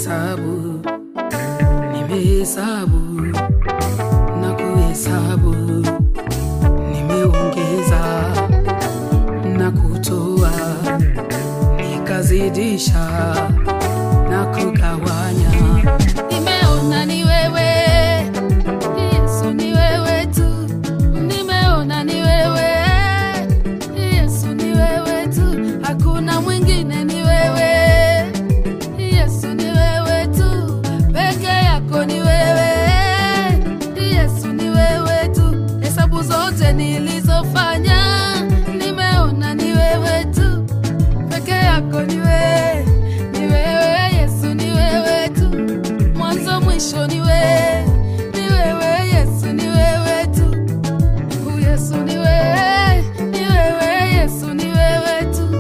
kuhesabu, nimehesabu na kuhesabu, nimeongeza na kutoa, nikazidisha na kugawanya. Nimeona ni wewe Yesu, ni wewe tu. Nimeona ni wewe Yesu, ni wewe tu. Hakuna mwingine, ni wewe Yesu, ni wewe tu. Peke yako ni wewe Yesu, ni wewe tu. Hesabu zote nilizofanya, nimeona ni wewe tu. Peke yako ni wewe, ni wewe Yesu, ni wewe tu mwanzo mwisho ni wewe, ni wewe Yesu, ni wewe tu. U Yesu ni wewe, ni wewe Yesu, ni wewe tu.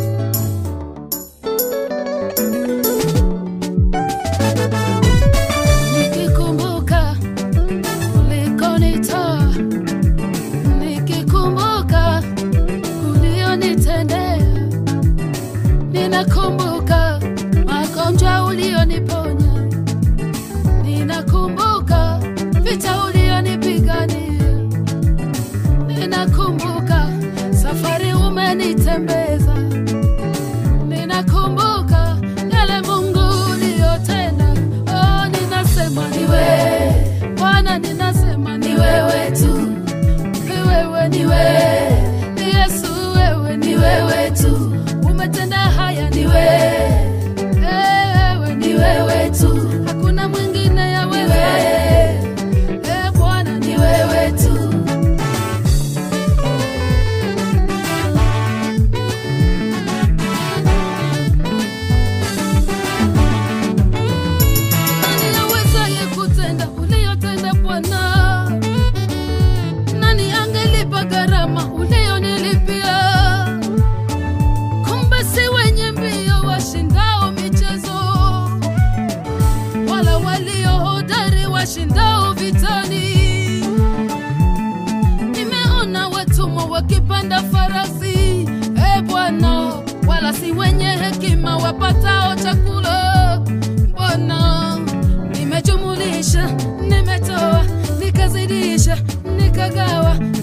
Nikikumbuka ulikonitoa, nikikumbuka ulionitendea, ninakumbuka magonjwa ulioniponya Ninakumbuka vita ulionipigania, ninakumbuka safari umenitembeza, ninakumbuka yale Mungu uliyotenda. Oh, ninasema ni wewe Bwana, ninasema ni wewe tu, ni wewe, ni wewe ni Yesu, wewe ni wewe tu, umetenda haya, ni wewe wewe ni wewe tu, hakuna mwingine ya wewe. Eh, Bwana ni wewe tu. Nani awezaye kutenda uliyotenda Bwana? Nani angelipa gharama uliyonilipia? Kumbe si wenye mbio washindao michezo, wala walio hodari washindao vitani. Nimeona watumwa wakipanda farasi, e Bwana, wala si wenye hekima wapatao chakula. Bwana, nimejumulisha, nimetoa, nikazidisha, nikagawa,